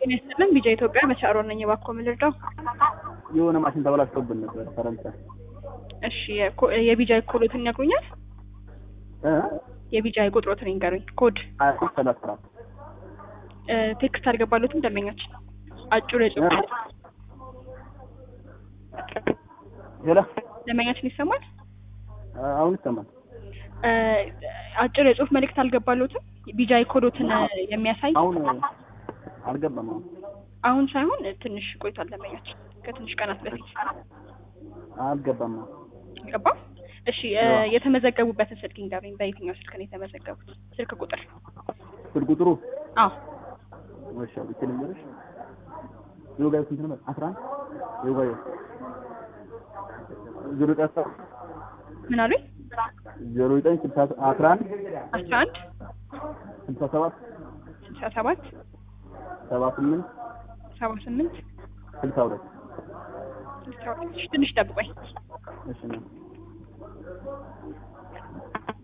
ጤና ይስጥልን ቢጃ ኢትዮጵያ በቻሮ ነኝ። እባክዎ ምን ልርዳው? የሆነ ማሽን ተበላሽቶብን ነበር ፈረንሳይ። እሺ የኮ- የቢጃይ ኮሎትን ይነግሩኛል? እ የቢጃይ ቁጥሮትን ይንገሩኝ። ኮድ ሀያ ሶስት ሰላሳ አራት እ፣ ቴክስት አልገባሉትም ደንበኛችን አጭር የጽሁፍ ሄሎ ደንበኛችን ይሰማል? አሁን ይሰማል። እ፣ አጭር የጽሁፍ መልእክት አልገባሉትም? ቢጃይ ኮዶትን የሚያሳይ አሁን አልገባም። አሁን አሁን ሳይሆን ትንሽ ቆይቷል። ደንበኛችን ከትንሽ ቀናት በፊት አልገባም። ገባ። እሺ እ፣ የተመዘገቡበትን ስልክ ይንገሩኝ። በየትኛው ስልክ ነው የተመዘገቡት? ስልክ ቁጥር? ስልክ ቁጥሩ አዎ ወሻ ብቻ ልንገርሽ። የወጋዩ ስንት ነበር? አስራ አንድ የወጋዩ ዜሮ ዘጠኝ አስራ ምን አሉኝ? ዜሮ ዘጠኝ ስልሳ አስራ አንድ አስራ አንድ ስልሳ ሰባት ስልሳ ሰባት ሰባ ስምንት ሰባ ስምንት ስልሳ ሁለት ስልሳ ሁለት እሺ፣ ትንሽ ጠብቆኝ እሺ ነው